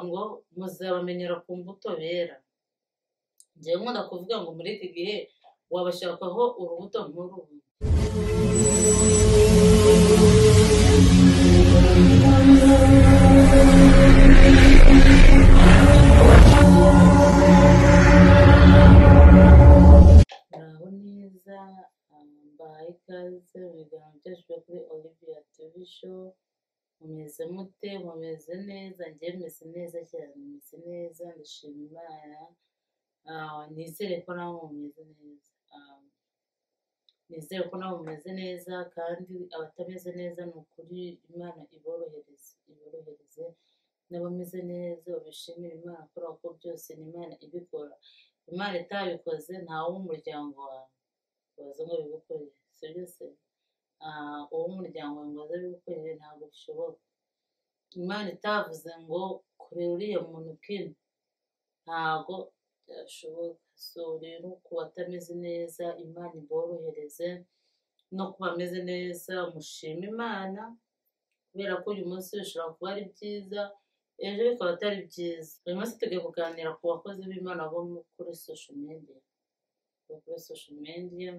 ngo muzabamenyera ku mbuto bera. Njyewe nkunda kuvuga ngo muri iki gihe wabashakaho urubuto nk'uru. Muraho neza, mbahaye ikaze mu biganiro byacu byo kuri Olivia TV Show. Mumeze mute? Mumeze neza? Njyewe meze neza cyane, meze neza, ndashima Imana. Ah, nizere ko nawe mumeze neza. Ah, nizere ko nawe mumeze neza kandi abatameze neza ni ukuri Imana iborohereze, iborohereze n'abameze neza babishimire Imana kubera ko byose ni Imana ibikora. Imana itabikoze ntawe wo mu muryango wawe waza ngo bigukorere, sibyo se? Ah, uwo mu muryango wawe ngo aze abigukorere ntabwo bishoboka. Imana itavuze ngo kurera uriya muntu kino ntago byashoboka. So rero ku batameze neza Imana iborohereze no ku bameze neza mushime Imana kubera ko uyu munsi bishobora kuba ari byiza ejo bikaba atari byiza. Uyu munsi tugiye kuganira ku bakozi b'Imana bo kuri social media. Bo kuri social media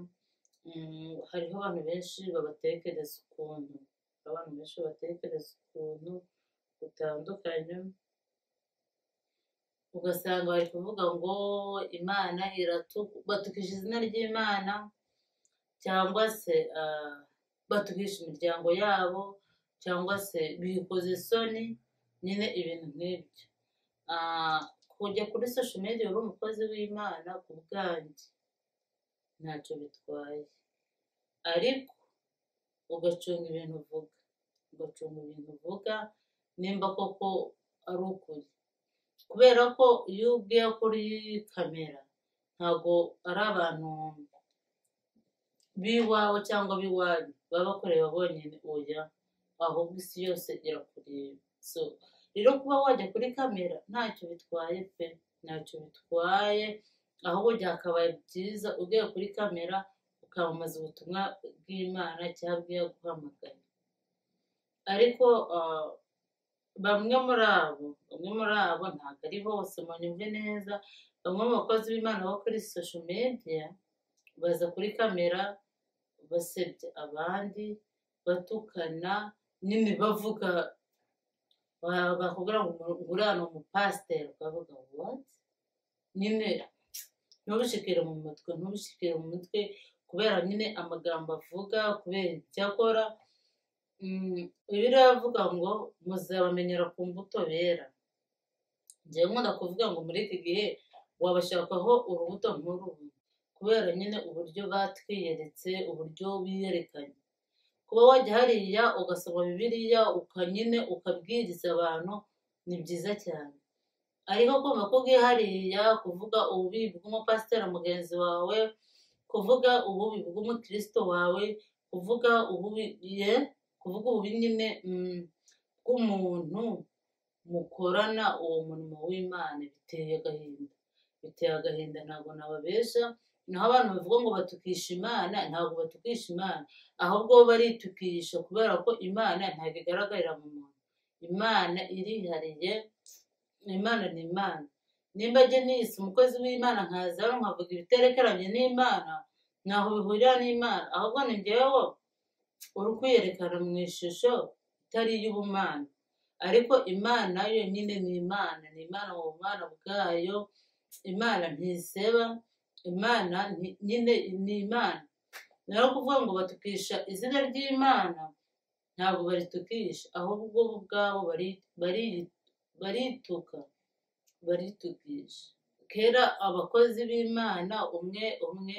mm, hariho abantu benshi babatekereza ukuntu hariho abantu benshi babatekereza ukuntu gutandukanye ugasanga bari kuvuga ngo imana iratu batukisha izina ry'imana cyangwa se ah, batukisha imiryango yabo cyangwa se bikoze isoni nyine ibintu nk'ibyo Ah, kujya kuri social media uri umukozi w'imana ku bwanjye ntacyo bitwaye ariko ugacunga ibintu uvuga ugacunga ibintu uvuga nimba koko ari ukuri kubera ko iyo ugiye kuri kamera ntabwo ari abantu b'iwawe cyangwa b'iwanyu baba bakureba bonyine oya ahubwo isi yose irakureba so rero kuba wajya kuri kamera ntacyo bitwaye pe ntacyo bitwaye ahubwo byakabaye byiza ugiye kuri kamera ukamamaza ubutumwa bw'imana cyangwa bw'iyaguhamagaye ariko ah, bamwe muri abo bamwe muri abo ntabwo ari bose munyumve neza bamwe mu bakozi b'imana bo kuri social media baza kuri kamera basebya abandi batukana nyine bavuga ba- bakubwira ngo uriya ni umupasiteri ukavuga what nyine ntubishikire mu mutwe ntubishikire mu mutwe kubera nyine amagambo avuga kubera ibyo akora Mm, bibiliya iravuga ngo muzabamenyera ku mbuto bera njyewe nkunda kuvuga ngo muri iki gihe wabashakaho urubuto nk'uru kubera nyine uburyo batwiyeretse uburyo biyerekanye kuba wajya hariya ugasoma bibiliya ukanyine ukabwiriza abantu ni byiza cyane ariko kumva ko ugiye hariya kuvuga ububi bw'umupasiteri mugenzi wawe kuvuga ububi bw'umukristo wawe kuvuga ububi ye kuvuga ububi nyine mm, bw'umuntu mukorana uwo murimo w'imana biteye agahinda biteye agahinda ntabwo nababesha naho abantu bavuga ngo batukisha imana ntabwo batukisha imana ahubwo bo baritukisha kubera ko imana ntabwo igaragarira mu muntu imana irihariye imana ni imana nimba njye nise umukozi w'imana nkaza hano nkavuga ibiterekeranye n'imana ntaho bihurira n'imana ahubwo ni njyewe uri kwiyerekana mu ishusho itari iy'ubumana ariko imana yonyine ni imana ni imana mu bumana bwayo imana ntiseba imana nti- nyine ni imana naho kuvuga ngo batukisha izina ry'imana ntabwo baritukisha ahubwo bo ubwabo bari- bari- barituka baritukisha kera abakozi b'imana umwe umwe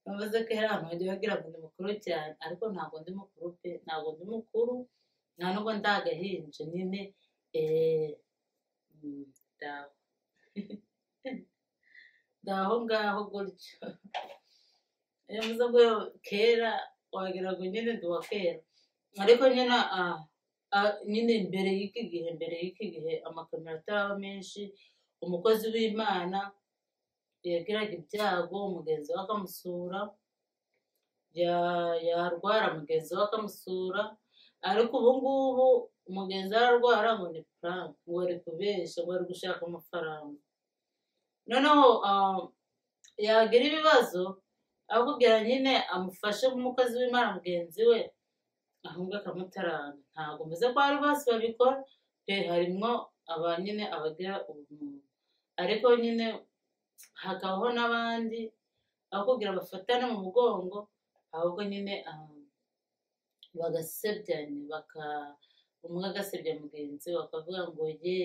bavuze ko hari abantu bagiye bagira ngo ndi mukuru cyane ariko ntabwo ndi mukuru pe ntabwo ndi mukuru nta nubwo ndi agahinja nyine eee ndaho ndaho ngaho gutyo iyo mvuze ngo kera wagira ngo nyine ndi uwa kera ariko nyine ah, ah, nyine mbere y'iki gihe mbere y'iki gihe amakamera ataraba menshi umukozi w'imana yagiraga ibyago umugenzi we akamusura ya- yarwara mugenzi we akamusura ariko ubu ngubu umugenzi ararwara ngo ni frank ngo ari kubeshya ngo ari gushaka amafaranga noneho ah, yagira ibibazo akubwira nyine amufashe nk'umukozi w'imana mugenzi we ahubwo akamutaranga ntabwo mvuze ko hari bose babikora pe harimwo aba nyine abagira ubumuntu ariko nyine hakabaho n'abandi abakubwira bafatana mu mugongo ahubwo nyine ah, bagasebyanya baka umwe agasebya mugenzi we bakavuga ngo ye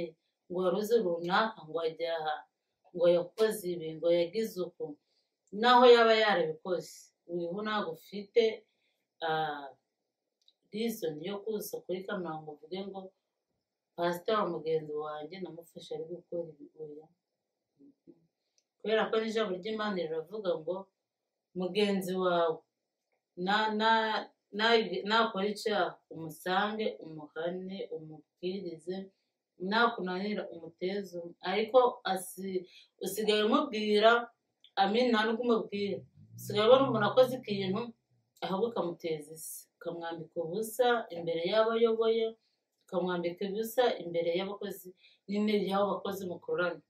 ngo waruzi runaka ngo ajya aha ngo yakoze ibi ngo yagize uku naho yaba yarabikoze uyu ntabwo ufite ah, reason yo kuza kuri kamera ngo uvuge ngo pasiteri mugenzi wanjye namufashe ari gukora ibi oya Mhm. kubera ko n'ijambo ry'imana riravuga ngo mugenzi wawe na- na- na- nakora icyaha umusange umuhane umubwirize nakunanira umuteze um- ariko asi- usigaye umubwira amini nta n'ukumubwira usigaye ubona umuntu akoze ikintu ahubwo ukamuteza isi ukamwambika ubusa imbere y'abo ayoboye ukamwambika ubusa imbere y'abakozi nyine y'abo bakozi mukorana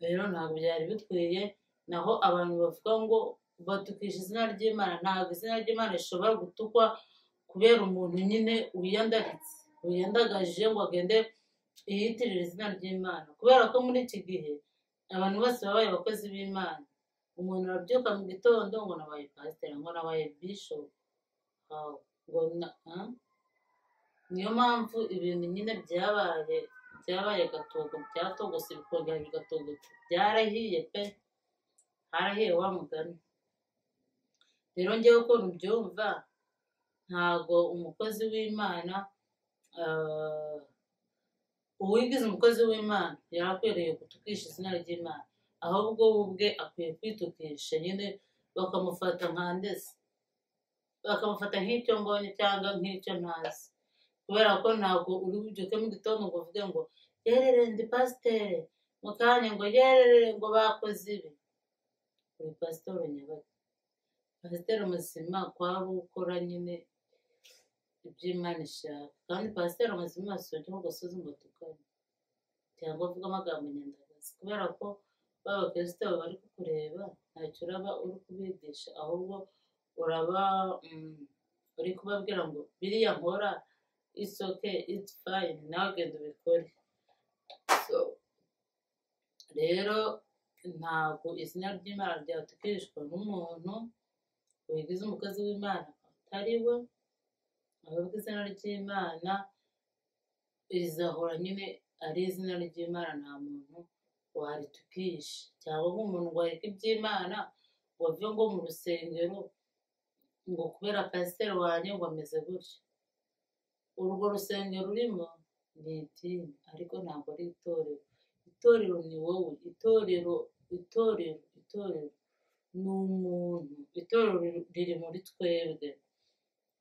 rero ntabwo byari bikwiye naho abantu bavuga ngo batukisha izina ry'imana ntabwo izina ry'imana rishobora gutukwa kubera umuntu nyine wiyandagitse wiyandagaje ngo agende yiyitirira izina ry'imana kubera ko muri iki gihe abantu bose babaye abakozi b'imana umuntu arabyuka mu gitondo ngo nabaye pasiteri ngo nabaye bishop Wow. ngo na ah? niyo mpamvu ibintu nyine byabaye byabaye gatogo byatogose bikongera bigatogota byarahiye pe harahiye wa mugani rero ngewe ukuntu byumva ntago umukozi w'imana ah, uwigize umukozi w'imana yarakwiriye gutukisha izina ry'imana ahubwo we ubwe akwiye kwitukisha nyine bakamufata nka ndese bakamufata nk'icyo mbonye cyangwa nk'icyo ntazi kubera ko ntabwo uri bubyuke mu gitondo ngo uvuge ngo yerere ndi pasiteri mu kanya ngo yerere ngo bakoze ibi uri pasiteri nyabaga pasiteri muzima kwaba ukora nyine iby'imana ishaka kandi pasiteri muzima si ujya mu gasozi ngo tukane cyangwa avuga amagambo nyandagazi kubera ko baba abakristo bari kukureba ntacyo uraba uri kubigisha ahubwo uraba mm, uri kubabwira ngo biriya nkora it's okay it's fine nawe genda ubikore so rero ntabwo izina ry'imana ryatukishwa n'umuntu wigize umukozi w'imana atari we ahubwo izina ry'imana rizahora nyine ari izina ry'imana nta muntu waritukisha cyangwa nk'umuntu wareka iby'imana ngo ave ngo mu rusengero ngo kubera pasiteri wanjye ngo ameze gutya urwo rusengero urimo ni idini ariko ntabwo ari itorero itorero ni wowe itorero itorero itorero ni umuntu itorero riri- riri muri twebwe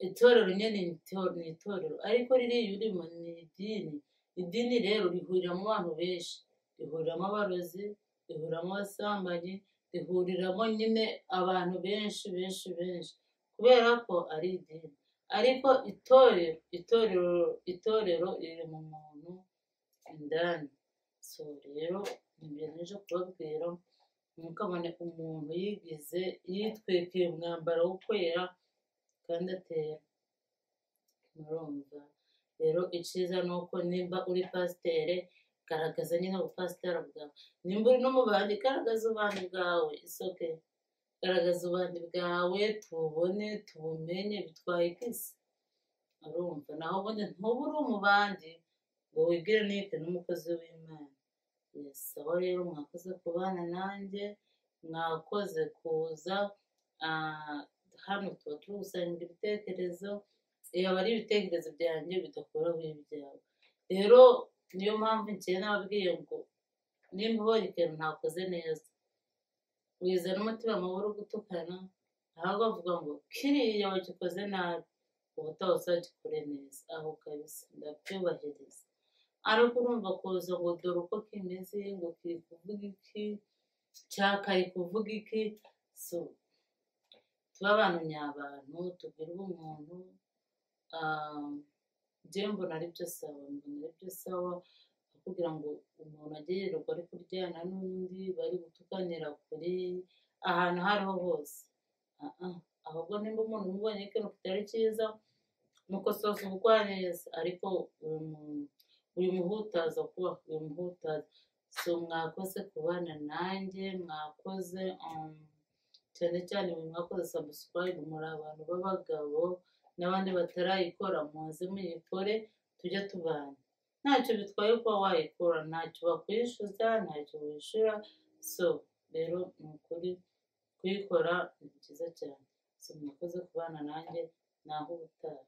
itorero nyine ni ito- ni itorero ariko ririya urimo ni idini idini rero rihuriramo abantu benshi rihuriramo abarozi rihuriramo abasambanyi rihuriramo nyine abantu benshi benshi benshi kubera ko ari idini ariko itorero itorero itorero riri mu muntu indani so rero ibyo nje kubabwira ntukamane umuntu yigize yitwikira umwambaro wo kwera kandi atera murumva rero icyiza ni uko nimba uri pasitere garagaza nyine ubupasiteri bwawe nimba uri n'umubandi garagaza ubandi bwawe isoke garagaza ubandi bwawe tububone tubumenye bitwaye ikisi urumva naho ubundi ntuba uri umubandi ngo wibwire nite n'umukozi w'imana yes aho rero mwakoze kubana nanjye mwakoze kuza ah, hano tuba turi gusangira ibitekerezo yaba ari ibitekerezo byanjye bidakoraho ibyawe rero niyo mpamvu njye nababwiye ngo nimba ubonye ikintu ntakoze neza wizana umutima mubi uri gutukana ahubwo avuga ngo kiriya wagikoze nabi ubutaha uzagikore neza aho kabisa ndabyubahiriza ariko urumva kuza ngo dore uko kimeze ngo kiri kuvuga iki cyakaye kuvuga iki so tube abantu nyabantu tugire ubumuntu njyewe mbona ari byo sawa mbona ari byo sawa kugira ngo umuntu agererwa ari kuryana n'undi bari gutukanira kuri ahantu aho ariho hose Ah-ah, ahubwo nimba umuntu umubonye ikintu kitari cyiza mukosoza ubukwa neza ariko um, uyu muhutaza kuba uyu muhutaza so mwakoze kubana nanjye mwakoze um, cyane cyane mwe mwakoze subscribe muri abantu b'abagabo n'abandi batarayikora muze muyikore tujye tubana ntacyo bitwaye kuba wayikora ntacyo bakwishyuza ntacyo wishyura so rero ni ukuri kuyikora ni byiza cyane so mwakoze kubana nanjye naho ubutaha